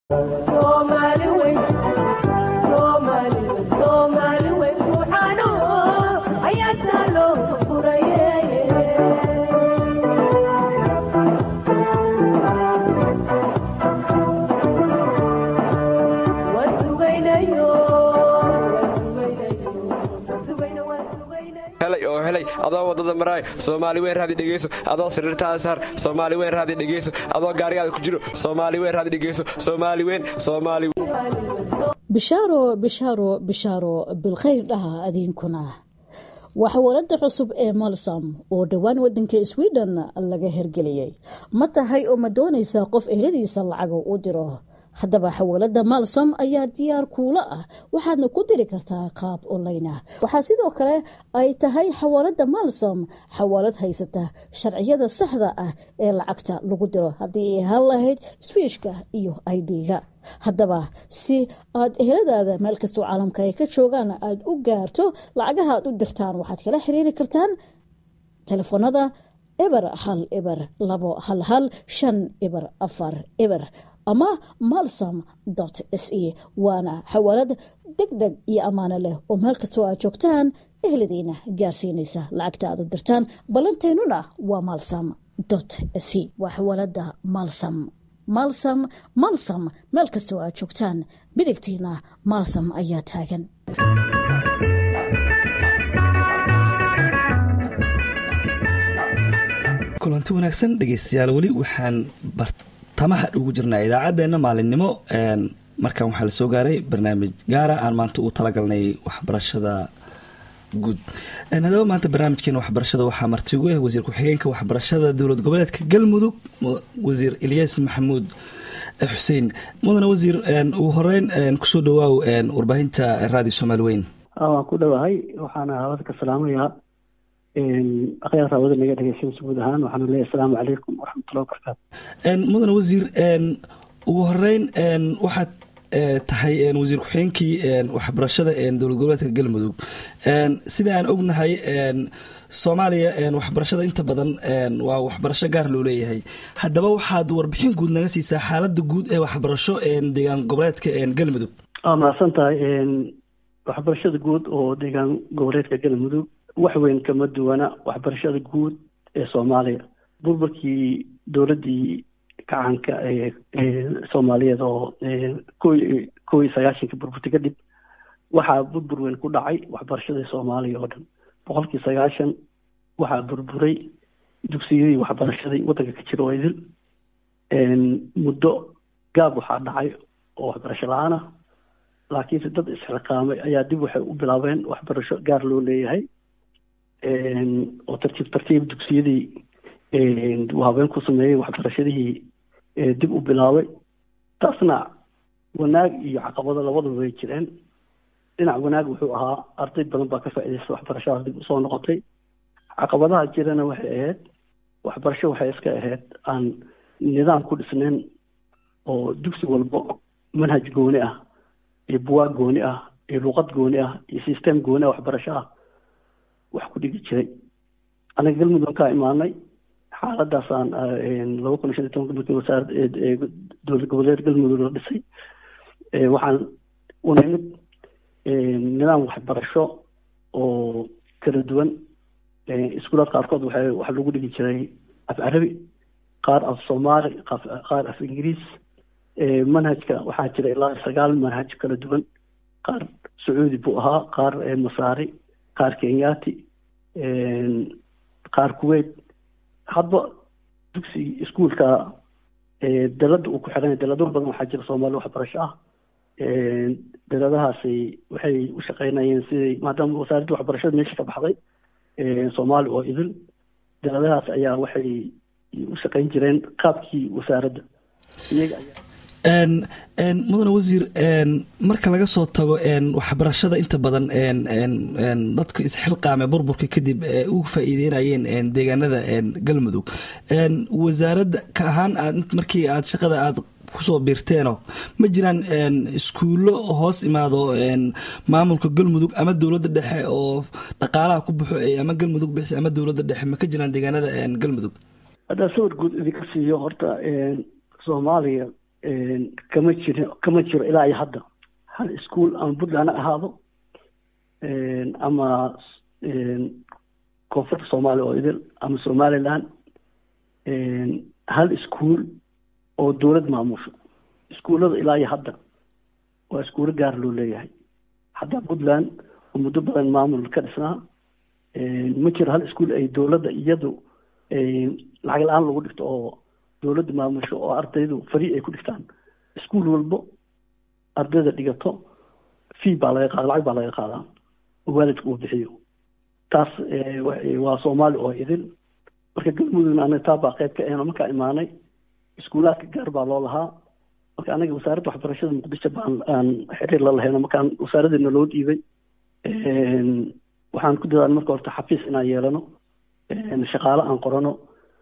adoo wadada maraay soomaali weyn raadi dhegeyso adoo sariirtaada saar soomaali weyn raadi dhegeyso adoo gaarigaada ku jiro soomaali weyn raadi dhegeyso soomaali weyn soomaali bishaaro bishaaro bishaaro bilkhayr dhaha adiinkuna waa xawaalada cusub ee malsam oo dhowaan wadanka sweden laga hergeliyey ma tahay oo ma doonaysaa qof ehladiisa lacaga u diro haddaba xawaalada malsom ayaa diyaar kuula ah waxaadna ku diri kartaa qaab online ah waxaa sidoo kale ay tahay xawaalada malsom xawaalad haysata sharciyada saxda ah ee lacagta lagu diro haddii ay ahaan lahayd swiishka iyo idga haddaba si aad eheladaada meel kastoo caalamka ay ka joogaan aada u gaarto lacagaha aad u dirtaan waxaad kala xiriiri kartaan telefoonada eber hal eber labo hal hal shan eber afar eber ama malsom s e waana xawaalad deg deg iyo ammaano leh oo meel kastoo aad joogtaan ehladiina gaarsiinaysa lacagta aad u dirtaan ballanteennuna waa malsom s e waa xawaalada malsom malsom malsom meel kastoo aad joogtaan midigtiina malsom ayaa taagan kulanti wanaagsan dhegeystayaal weli waxaan bartamaha ugu jirnaa idaacaddeenna maalinimo markan waxaa la soo gaaray barnaamij gaara aan maanta u talagalnay waxbarashada guud haddaba maanta barnaamijkeena waxbarashada waxaa marti ugu ah wasiir ku-xigeenka waxbarashada dowlad goboleedka galmudug wasiir ilyaas maxamuud xuseen mudane wasiir ugu horeyn kusoo dhawaaw warbaahinta radio soomaali weyn waan ku dhowahay waxaana hawada ka salaamayaa akhyaarta hawada naga dhegeysanaysa guud ahaan waxaana leeyahay asalaamu calaykum waraxmatullahi wabarakaatu mudane wasiir ugu horeyn waxaad tahay wasiir ku-xigeenkii waxbarashada dowlad goboleedka galmudug sida aan ognahay soomaaliya waxbarashada inta badan waa waxbarasho gaar loo leeyahay haddaba waxaad warbixin guud naga siisaa xaalada guud ee waxbarasho deegaan goboleedka galmudug waa mahadsan tahay waxbarashada guud oo deegaan goboleedka galmudug wax weyn kama duwana waxbarashada guud ee soomaaliya burburkii dowladdii gacanka ee soomaaliyeed oo ko ko iyo sagaashanka burburta kadib waxaa burbur weyn ku dhacay waxbarashadii soomaaliya oo dhan boqolkii sagaashan waxaa burburay dugsiyadii waxbarashadii waddanka ka jira oo idil muddo gaab waxaa dhacay oo waxbarasho la-aan ah laakiinse dad isxiqaamay ayaa dib waxay u bilaabeen waxbarasho gaar loo leeyahay oo tartiib tartiib dugsiyadii habeen ku sameeyey waxbarashadihii dib u bilaabay taasna wanaag iyo caqabado labadaba way jireen dhinac wanaag wuxuu ahaa arday badan baa ka faa'iidaysta waxbarashadaas dib usoo noqotay caqabadaha jirana waxay ahayd waxbarasho waxay iska ahayd aan nidaam ku dhisnayn oo dugsi walbo manhaj gooni ah iyo buwaag gooni ah iyo luuqad gooni ah iyo system gooni ah waxbarasho ah wax ku dhigi jiray anaga galmudug kaa imaanay xaaladaasaan laba kun iyo shan iyo tobanka markii wasaarad dowlad goboleed galmudug la dhisay waxaan u nimid nidaam waxbarasho oo kala duwan iskuulaad qaarkood waxay waxa lagu dhigi jiray af carabi qaar af soomaali qaar af ingiriis manhajka waxaa jira ilaa sagaal manhaj kala duwan qaar sacuudi buu ahaa qaar masaari qaar kenyaati qaar kuwait hadba dugsi iskuolka dalada uu ku xiran dalado badan waxaa jira soomaali waxbarasho ah daladahaasi waxay u shaqeynayeen siday maadaama wasaaradda waxbarashada meesha ka baxday soomaali oo idil daladahaas ayaa waxay u shaqeyn jireen qaabkii wasaaradda iyaga ayaa mudane wasiir marka laga soo tago waxbarashada inta badan dadku isxilqaame burburka kadib uga faa'iideynayeen deegaanada galmudug wasaaradda ka ahaan aad markii aad shaqada aad kusoo biirteeno ma jiraan iskuullo hoos imaado maamulka galmudug ama dowladda dhexe oo dhaqaalaha ku baxo ama galmudug bixisa ama dowladda dhexe ma ka jiraan deegaanada galmudug haddaan sawir guud idinka siiyo horta soomaaliya kama jiri kama jiro ilaa iyo hadda hal iskuol ama puntland ha ahaado ama koonfurta soomaaliya oo idil ama somaliland hal iskuol oo dowlad maamusho iskuullada ilaa iyo hadda waa iskuulo gaar loo leeyahay hadda puntland oo muddo badan maamul ka dhisnaa ma jiro hal iskuol ay dowladda iyadu lacag la-aan lagu dhigto oo dowladda maamusho oo ardaydu fari ay ku dhigtaan iskuol walbo ardayda dhigato fee baa laga qaada lacag baa laga qaadaa oo waalidka uu bixiyo taas waa soomaali oo idil marka galmudugna anaga taa baa qayb ka ahno markaa imaanay iskuulaadka gaar baa loo lahaa marka anaga wasaaradda waxbarashada muqdisho baan aan xiriir la lahayno markaan wasaaradeena loo dhiibay waxaan ku dadaalay marka horta xafiis inaan yeelano shaqaale aan qorano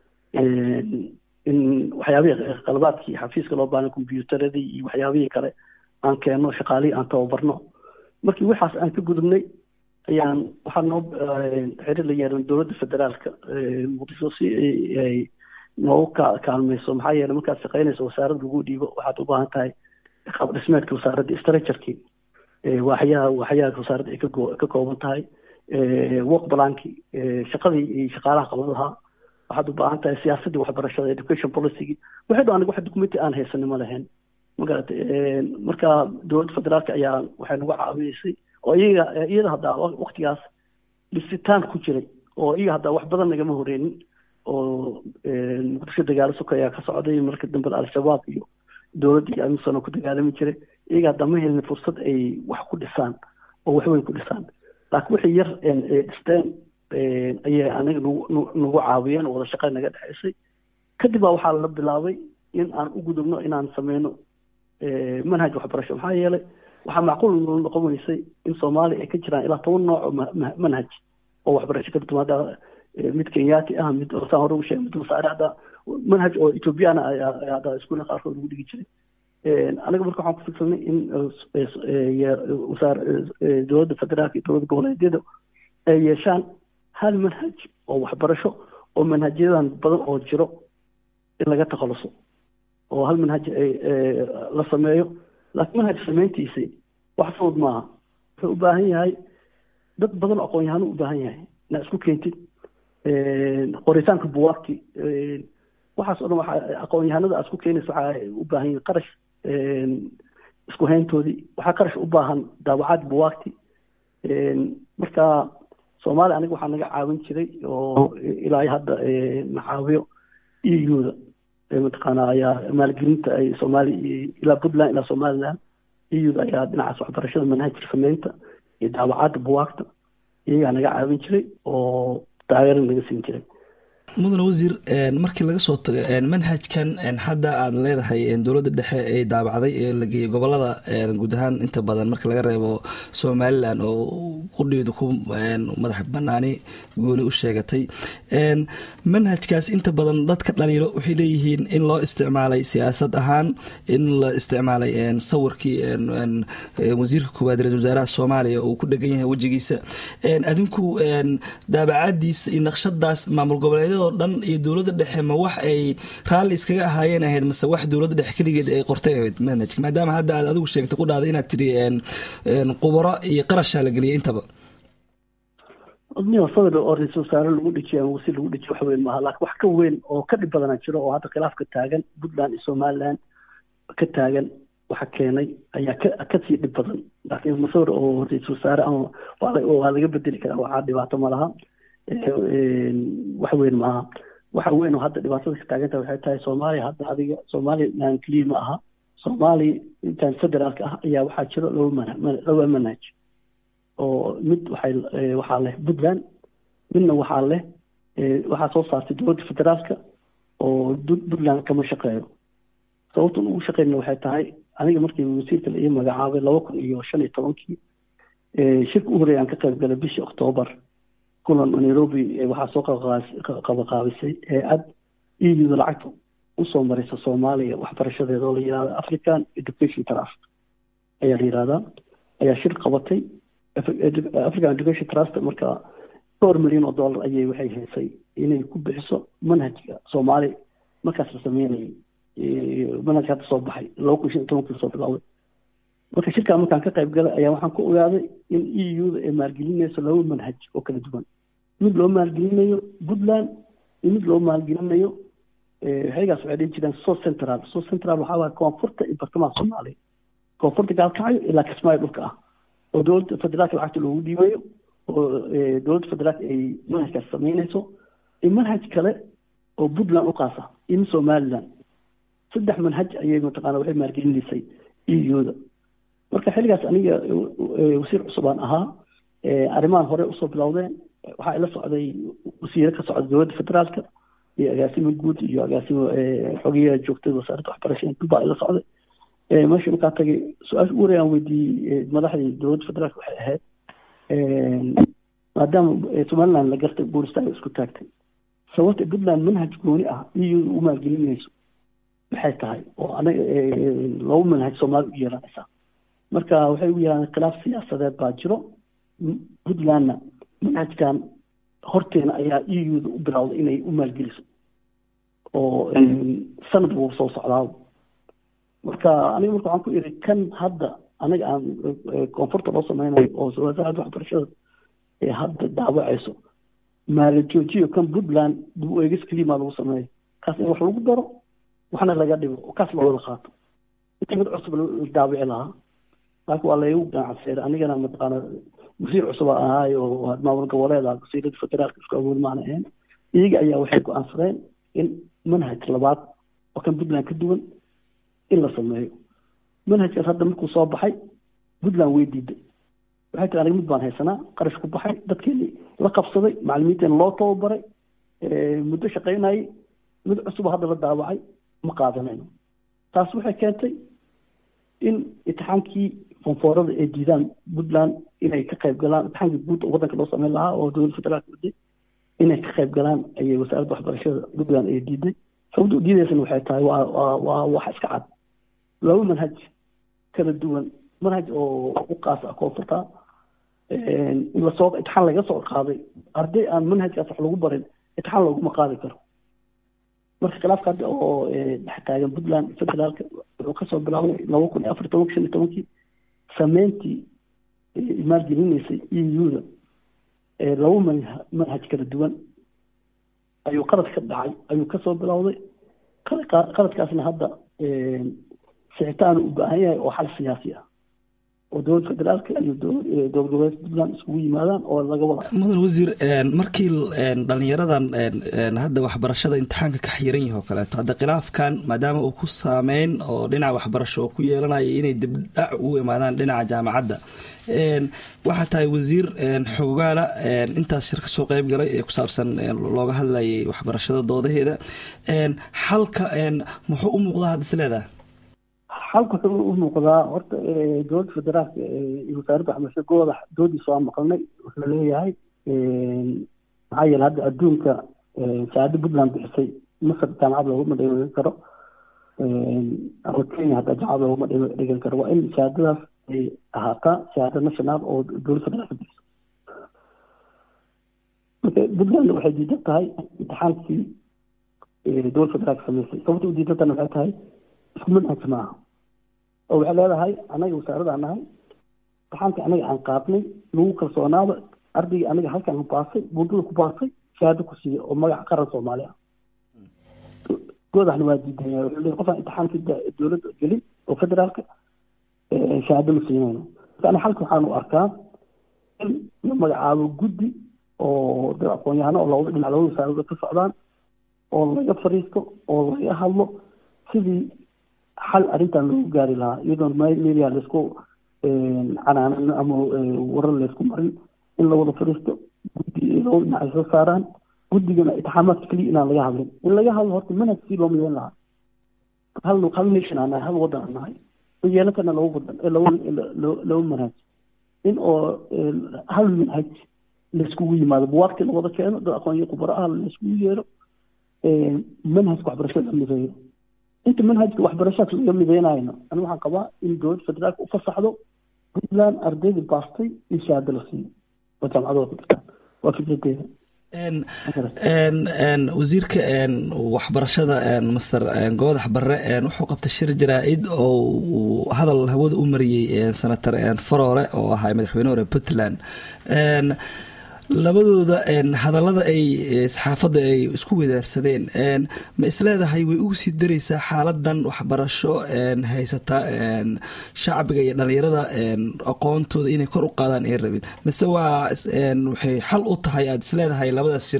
in waxyaabihii qalbaadkii xafiiska loo baahna kombyuutaradii iyo waxyaabihii kale aan keenno shaqaalihii aan tababarno markii waxaas aan ka gudubnay ayaan waxaa noo xiriir la yeelan dowladda federaalka muqdisho si ay noogu ka kaalmayso maxaa yeelay markaad shaqaynayso wasaaradda lagu dhiibo waxaad u baahan tahay qaab dhismeedka wasaaradda structureki waaxyaha waaxyaha wasaaradda ay ka kooban tahay work balankii shaqadii iyo shaqaalaha qaban lahaa waxaad u baahan tahay siyaasaddii waxbarashada education policygi waxay dho aniga wax documenti aan haysanin ma lahayn magarata marka dowladda federaalka ayaa waxay nagu caawinaysay oo iyaga iyada haddaa waktigaas dhisitaan ku jiray oo iyaga haddaa wax badan nagama horeynin oo muqdisho dagaalo soka ayaa ka socday marka dambe al-shabaab iyo dowladda iyo amisano ku dagaalami jiray iyaga haddaa ma helin fursad ay wax ku dhisaan oo waxweyn ku dhisaan laakiin wixii yar dhisteen ayay aniga nagu nagu caawiyeen oo wada shaqeyn naga dhexaysay kadib baa waxaa la bilaabay in aan u gudubno inaan sameyno manhaj waxbarasho maxaa yeelay waxaa macquul noqon weysay in soomaaliya ay ka jiraan ilaa toban nooc oo manhaj oo waxbarasho ka timaada mid kenyaati ah mid saan hore ugu sheegay mid masaare hadda manhaj oo ethoobiyaana hadda iskuulla qaarkood lagu dhigi jiray anaga marka waxaan ku fikirnay in wasaar dowladda federaalka iyo dowladda goboleedyada ay yeeshaan hal manhaj oo waxbarasho oo manhajyadan badan oo jiro in laga takhaluso oo hal manhaj la sameeyo laakiin manhaj samayntiisi wax fudud maaha wuxuu u baahan yahay dad badan oo aqoon-yahano u baahan yahay inaa isku keentid qoritaanka buwaagti waxaas o dhan waxa aqoon-yahanada aad isku keenaysa waxaa u baahan yihin qarash isku hayntoodii waxaa qarash u baahan daawacaad buwaagti marka soomaaliya aniga waxaa naga caawin jiray oo ilaa hadda na caawiyo euda mataqaana ayaa maalgelinta ay soomaaliya ilaa puntland ilaa somaliland euda ayaa dhinacaas waxbarashada manhajka sameynta iyo daawacaadda buwaagta iyagaa naga caawin jiray oo taageero naga siin jiray mudane wasiir markii laga soo tago manhajkan hadda aad leedahay dowladda dhexe ee daabacday ee la geeyey gobolada guud ahaan inta badan marka laga reebo somalilan oo qudheedu ku madax banaani gooni u sheegatay manhajkaas inta badan dadka dhaliilo waxay leeyihiin in loo isticmaalay siyaasad ahaan in la isticmaalay sawirkii wasiirka koowaad ra-isul wasaaraha soomaaliya uu ku dhegan yahay wejigiisa adinku daabacadiisa iyo naqshadaas maamul goboleedyadoo dhan iyo dowladda dhexe ma wax ay raalli iskaga ahaayeen ahayd mase wax dowladda dhexe keligeed ay qortay ahayd manhajka maadaama hadda aad adigu sheegtay qudhaada inaad tiri qubaro iyo qarashaa la geliyay intaba odniyo sawir oo ra-isul wasaare lagu dhejiyo ama wasiir lagu dhejiyo wax weyn maaha laakiin wax ka weyn oo ka dhib badana jiro oo hadda khilaaf ka taagan puntland iyo somaliland ka taagan waxa keenay ayaa ka kasii dhib badan laakiin masawir oo ra-isul wasaare ama waa laga bedeli karaa waxaa dhibaato ma laha wax weyn maaha waxa weyn oo hadda dhibaatada ka taagantaha waxay tahay soomaaliya hadda adiga somaliland keliya ma aha soomaaliya intaan federaalka ah ayaa waxaa jiro laba man laba manhaj oo mid waxay waxaa leh puntland midna waxaa leh waxaa soo saartay dowladda federaalka oo puntland kama shaqeeyo sababtan ugu shaqeynna waxay tahay aniga markii wasiirka la ii magacaabay laba kun iyo shan iyo tobankii shirka u horreeya aan ka qayb galay bishii oktoobar kulan nairobi waxaa soo qabaqaabisay hay-ad euda lacagta usoo maraysa soomaaliya waxbarashadeeda oo la yihahdo african education trust ayaa la yihahdaa ayaa shir qabatay african education trust marka dhowr milyan oo dollar ayay waxay haysay inay ku bixiso manhajka soomaali markaas la sameynayay manhajka hadda soo baxay laba kun shan iyo tobankii soo bilowday marka shirkaa markaan ka qayb galay ayaa waxaan ku ogaaday in e u-da ay maalgelinayso laba manhaj oo kala duwan mid loo maalgelinayo puntland iyo mid loo maalgelinayo xiligaas waxay dhihi jireen so central so central waxaa waaya koonfurta iyo bartamaha soomaaliya koonfurta gaalkacyo ilaa kismaayo dhulka ah oo dowladda federaalka lacagta loogu dhiibayo oo dowladda federaalka ay manhajkaas samaynayso iyo manhaj kale oo puntland u qaasa iyo mid somaliland saddex manhaj ayay mataqaana waxay maalgelinaysay e u-da marka xilligaas aniga wasiir cusubaan ahaa arrimahan hore usoo bilowdeen waxaa ila socday wasiire ka socda dowladda federaalka iyo agaasimo guud iyo agaasimo xogeyaha joogtada wasaaradda waxbarashada dulbaa ila socday meesha markaa tagay su-aasha ugu horeyaan weydiiyey madaxdii dowladda federaalka waxay ahayd maadaama somaliland la gartay boolistaga isku taagtay sababta puntland manhaj gooni ah iyo u maalgelinayso maxay tahay oo anaga laba manhaj soomaali u yeelanaysaa marka waxay u yeelaan khilaaf siyaasadeed baa jiro puntlandna manhajkan horteena ayaa e u-da u bilowday inay u maalgeliso oo sanad wuu soo socdaa marka aniga marka waxaan ku iri kan hadda anaga aan koonfurta loo sameynayo oo wasaaradda waxbarashada ee hadda daawacayso maala joojiyo kan puntland dib u eegis keliya maa lagu sameeyo kaas in wax lagu daro waxna laga dhigo oo kaas loo wada qaato inta mid cusub la daawici lahaa laakiin waa laygu ganacseeray anigana mataqaana wasiir cusub aan ahaay oo maamul goboleeda wasiirada federaalka isku awood maana ahayn iyaga ayaa waxay go-aansadeen in manhaj labaad oo kan puntland ka duwan in la sameeyo manhajkaas hadda markuu soo baxay puntland way diiday waxay tiri aniga mid baan haysanaa qarash ku baxay dadkeeni la qabsaday macalimiinteena loo tababaray muddo shaqaynayay mid cusuba hadda la daawacay ma qaadanayno taas waxay keentay in imtixaankii fonfoorada ay diidaan puntland inay ka qayb galaan imtixaankii guud oo waddanka loo sameyn lahaa oo dowladda federaalka waday inay ka qayb galaan ayay wasaaradda waxbarashada puntland ay diiday sababta u diidaysana waxay tahay waa waa waa wax iska cad laba manhaj kala duwan manhaj oo u qaas ah koonfurta in lasoo imtixaan laga soo qaaday arday aan manhajkaas wax lagu barin imtixaan looguma qaadi karo marka khilaafka hadda oo dhex taagan puntland federaalka wuxuu kasoo bilaabay laba kun iyo afar tobanki shan iyo tobankii sameyntii maalgelinaysay e u-da laba manhaj kala duwan ayuu qalad ka dhacay ayuu kasoo bilowday qaladkaasna hadda sicitaan u baahan yahay oo xal siyaasi ah oo dowladda federaalka iyo dowlad goboleedka puntland iskugu yimaadaan oo laga wada mudan wasiir markii dhalinyaradan hadda waxbarashada imtixaanka ka xiran yahi oo kaleeto hadda khilaafkan maadaama uu ku saameyn oo dhinaca waxbarasho oo ku yeelanaya inay dibdhac ugu imaadaan dhinaca jaamacadda waxaa tahay wasiir xoogaala intaas shir ka soo qeyb galay ee ku saabsan looga hadlayay waxbarashada doodaheeda xalka muxuu u muuqdaa hadda is leedahay xalka wuxuu u muuqdaa horta dowladda federaalka iyo wasaaradda waxbarashada gooda doodiisa waa maqalnay wuxuu leeyahay maxaa yeele hadda adduunka shahaado puntland bixisay masar jaamacad looguma dhigan karo ama kenya hadda jaamacad looguma dhigan karo waa in shahaadadaas ay ahaataa shahaado national oo dowladda federaalka bixiso marka puntland waxay diidan tahay imtixaankii dowladda federaalka samaysay sababta u diidantana waxay tahay isku manhajka maaha oo waxay leedahay anaga wasaaradaan nahay imtixaanka anaga aan qaadnay lagu kalsoonaada ardaygii anaga halkaan ku baasay buundada ku baasay shahaado ku siiya oo magaca qaran soomaali ah goodaxna waa diidan yahay wuxuu leeyahay qofaan imtixaankii dowladda gelin oo federaalka shahaado ma siinayno marka ana xalka waxaan u arkaa in la magacaabo guddi oo dad aqoon-yahano oo labada dhinac labada wasaaradood ka socdaan oo laga fariisto oo laga hadlo sidii xal arrintan loogu gaari lahaa iyadoon media laysku canaanan ama warar laysku marin in la wada fariisto guddi labada dhinac ay soo saaraan guddigana itixaamaadka keliya inaan laga hadlin in laga hadlo horta manhaj sii loo midan lahaa hal hal nation aan nahay hal waddan aan nahay ma yeelan karna laba waddan laba laba manhaj in oo hal manhaj layskugu yimaado buwaagti la wada keeno dad aqoon iyo khubaro ah layskugu yeero manhajka waxbarashada la mideeyo inta manhajka waxbarashadaas laga mideynayno ani waxaan qabaa in dowladda federaalka u fasaxdo puntland ardayda baastay in shahaado la siiyo oo jaamacadooda ku jirtaan waa fikradeeda wasiirka waxbarashada master goodax barre wuxuu qabtay shir jaraa-id oo hadal hawada u mariyey senator faroole oo ahaa madaxweyne hore puntland labadooda hadallada ay saxaafadda ay isku wadaarsadeen ma isleedahay way ugu sii dareysaa xaaladan waxbarasho haysata shacbiga iyo dhalinyarada aqoontooda inay kor u qaadaan ay rabin mise waa waxay xal u tahay aada isleedahay labadaas shir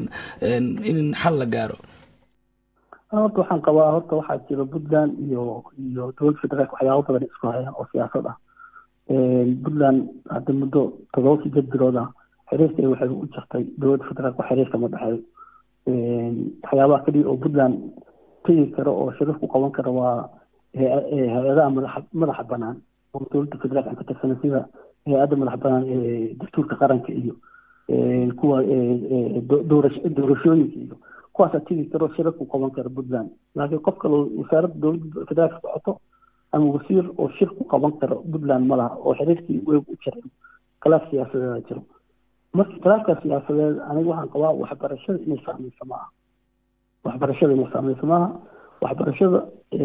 in xal la gaaro horta waxaan qabaa horta waxaa jira puntland iyo iyo dowladda federaalk waxyaabo badan isku hayaan oo siyaasad ah puntland hadda muddo todoba sideed bilood ah xiriirka waxay u jirtay dowladda federaalk xiriirka ma dhexeeyo waxyaabaha keliya oo puntland tegi karo oo shirif ku qaban kara waa hay-adaha madaxa madaxa banaan oo dowladda federaalk aan ka tirsana sida hay-adda madaxa banaan ee dastuurka qaranka iyo kuwa doorashooyinka iyo kuwaasaa tegi karo shirif ku qaban kara puntland laakiin qof kale wasaaradda dowladda federaalk socoto ama wasiir oo shir ku qaban karo puntland ma laha oo xiriirkii weeg u jiray khilaaf siyaasadeeda jiro marka khilaafka siyaasadeed aniga waxaan qabaa waxbarashada inay saameyso maaha waxbarashada inay saameyso maaha waxbarashada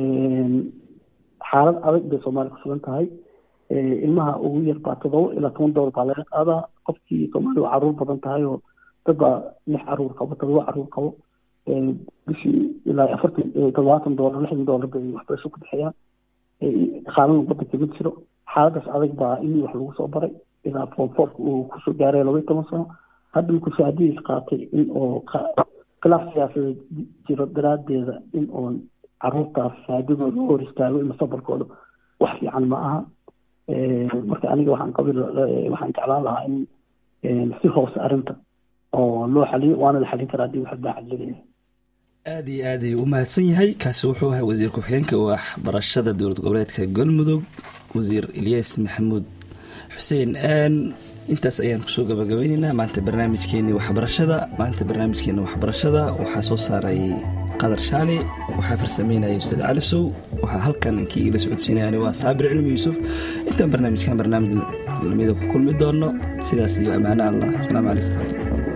xaalad adag bay soomaaliya kusugan tahay ilmaha ugu yar baa todoba ilaa toban doolar baa laga qaadaa qofkii soomaaliya waa caruur badan tahay oo dad baa lix caruur qabo todoba caruur qabo bishii ilaa afartan toddobaatan doolar lixdan doolar bay waxbarasho ku bixiyaan qaanuun wadanka ma jiro xaaladaas adag baa in wax lagu soo baray ilaa foomfoorka uu kusoo gaaray laba iyo toban sano hadda markuu shahaadadiis qaatay in oo khilaaf siyaasadeed jiro daraadeeda in oon caruurtaas shahaadadooda u hor istaago in mustaqbalkooda wax fiican ma aha marka aniga waxaan qabi waxaan jeclaan lahaa in si hoose arrinta oo loo xaliyo waana la xalin karaa haddii wax baa xalilinaya aada iyo aad ayuu u mahadsan yahay kaasi wuxuu ahaa wasiir ku-xigeenka waxbarashada dowlad goboleedka galmudug wasiir ilyas maxamuud xuseen intaas ayaan kusoo gabagabeyneynaa maanta barnaamijkeeni waxbarashada maanta barnaamijkeena waxbarashada waxaa soo saaray qadar shaali waxaa farsameynaya ustaad cali sow waxaa halkan inkii igala socodsiinayani waa saabir cilmi yuusuf intaan barnaamijkan barnaamij lamida ku kulmi doono sidaas iyo ammaano allah asalaamu calaykum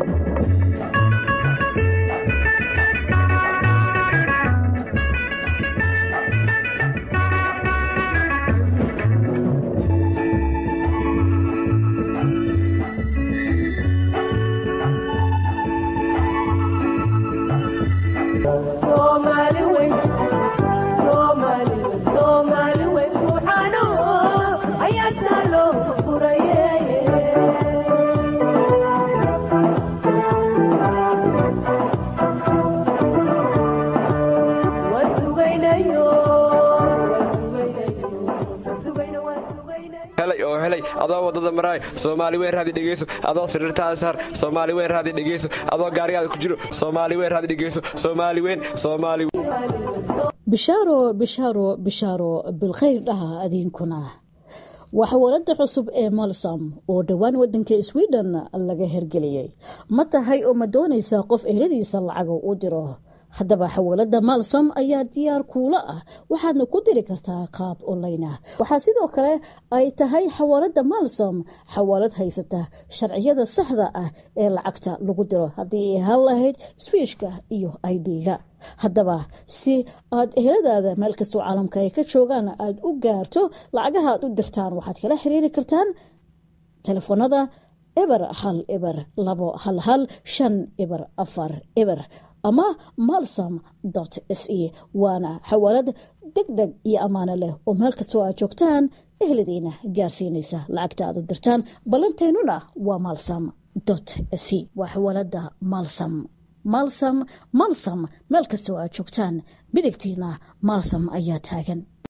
oo helay adoo wadada maraay soomaali weyn raadi dhegeyso adoo sariirtaada saar soomaali weyn raadi dhegeyso adoo gaarigaada ku jiro soomaali weyn raadi dhegeyso soomaali weyn soomaali bishaaro bishaaro bishaaro bilkhayr dhaha adiinkuna waxwalada cusub ee molsam oo dhowaan wadanka sweden laga hergeliyey ma tahay oo ma doonaysaa qof ehladiisa lacaga u diro haddaba xawaalada malsom ayaa diyaar kuula ah waxaadna ku diri kartaa qaab online ah waxaa sidoo kale ay tahay xawaalada malsom xawaalad haysata sharciyada saxda ah ee lacagta lagu diro haddii ay ahaan lahayd swiishka iyo idga haddaba si aad eheladaada meel kastoo caalamka ay ka joogaan aada u gaarto lacagaha aad u dirtaan waxaad kala xiriiri kartaan telefoonada eber hal eber labo hal hal shan eber afar eber ama malsom s e waana xawaalad deg deg iyo ammaano leh oo meel kastoo aad joogtaan ehladiina gaarsiinaysa lacagta aad u dirtaan ballanteennuna waa malsom s e waa xawaalada malsom malsom malsom meel kastoo aad joogtaan midigtiina malsom ayaa taagan